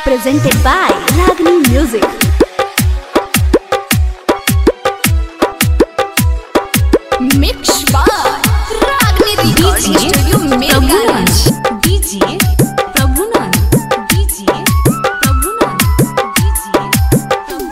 presented by Ragini Music. Mix by Ragni Recording Studio Mirgans. DJ Prabhunan DJ Prabhunan DJ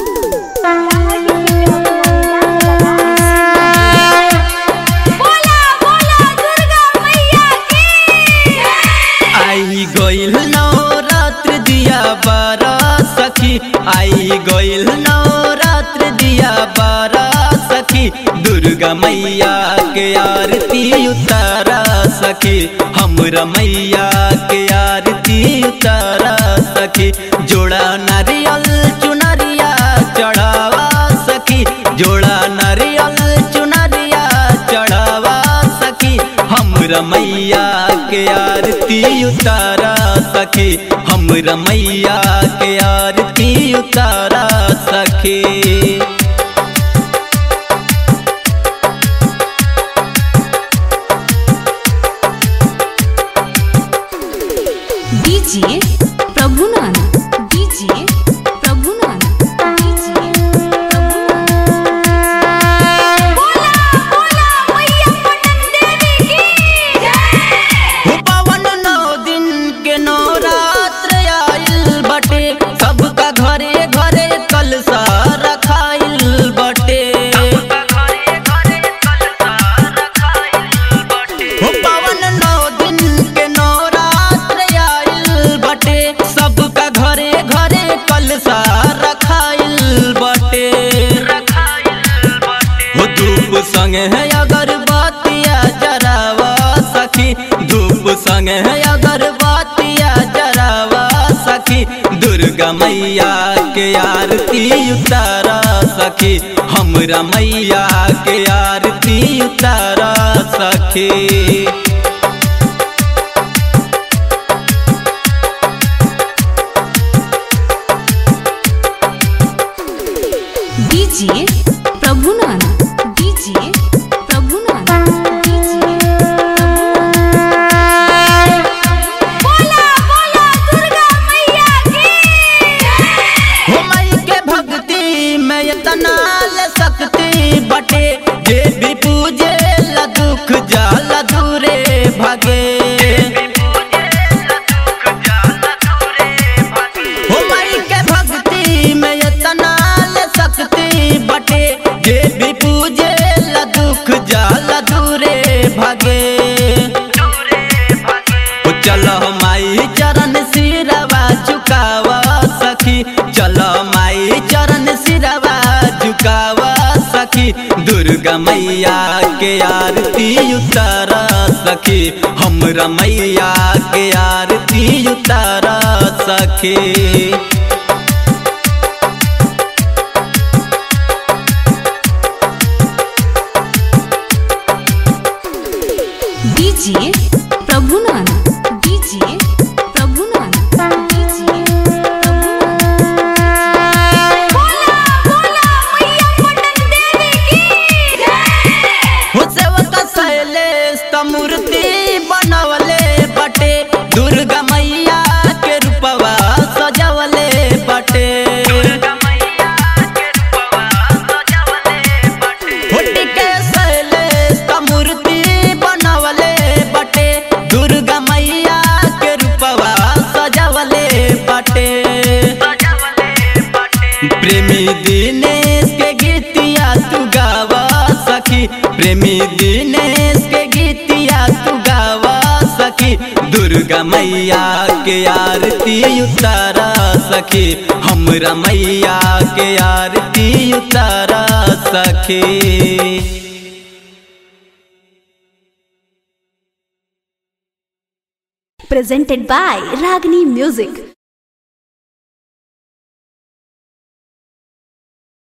बोला बोला दुर्गा मैया की आई गइल नवरात्र दिया बारा सखी आई गइल नवरात्र दिया बारा सखी दुर्गा मैया के आरती उतारा सखी हमरा मैया के आरती उतारा सखी जोड़ा नारियल चुनरिया चढ़ावा सखी जोड़ा नारियल चुनरिया चढ़ावा सखी हमरा मैया के आरती उतारा सखी हमरा मैया के आरती उतारा सखी DJ Prabhunan DJ Prabhunan DJ Prabhunan बोला बोला मैया पटन देवी की जय हो पावन नौ दिन के नवरात्र आइल बटे सबका घरे घरे कलसा रखाइल बटे हो पावन नौ दिन के नवरात्र आइल बटे सबका घरे घरे कलसा रखाइल बटे हो धूप संग है अगरबत्तिया जरावा सखी धूप संग है अगरबत्तिया जरावा सखी दुर्गा मैया के आरती उतारा सखी हमरा मैया के आरती उतारा सखी DJ Prabhunan DJ Prabhunan DJ बोला बोला दुर्गा मैया की जय हो मई के भक्ति में इतना ल सकती बटे जे भी पूजे ला दुख जाला दूरे भागे हो मई के भक्ति में इतना ल सकती बटे जे भी पूजे ला दुख जाला दूरे भागे ओ चलो माई चरण सिरवा झुकावा सखी चलो माई चरण सिरवा झुकावा सखी दुर्गा मैया के आरती उतारा सखी हमरा मैया के आरती उतारा सखी DJ Prabhunan DJ Prabhunan DJ बोला बोला मैया पटन देवी की जय हो सेवक शैलेश त मूर्ति बनवले बटे दुर्गा मैया के रूपवा सजवले बटे होटी के शैलेश त मूर्ति बनवले बटे दुर्गा मैया के रूपवा सजवले बटे प्रेमी दिनेश के गीतिया तू गावा सखी प्रेमी दिनेश के गीतिया तू गावा सखी दुर्गा मैया के आरती उतारा सखी हमरा मैया के आरती उतारा सखी Presented by Ragini Music.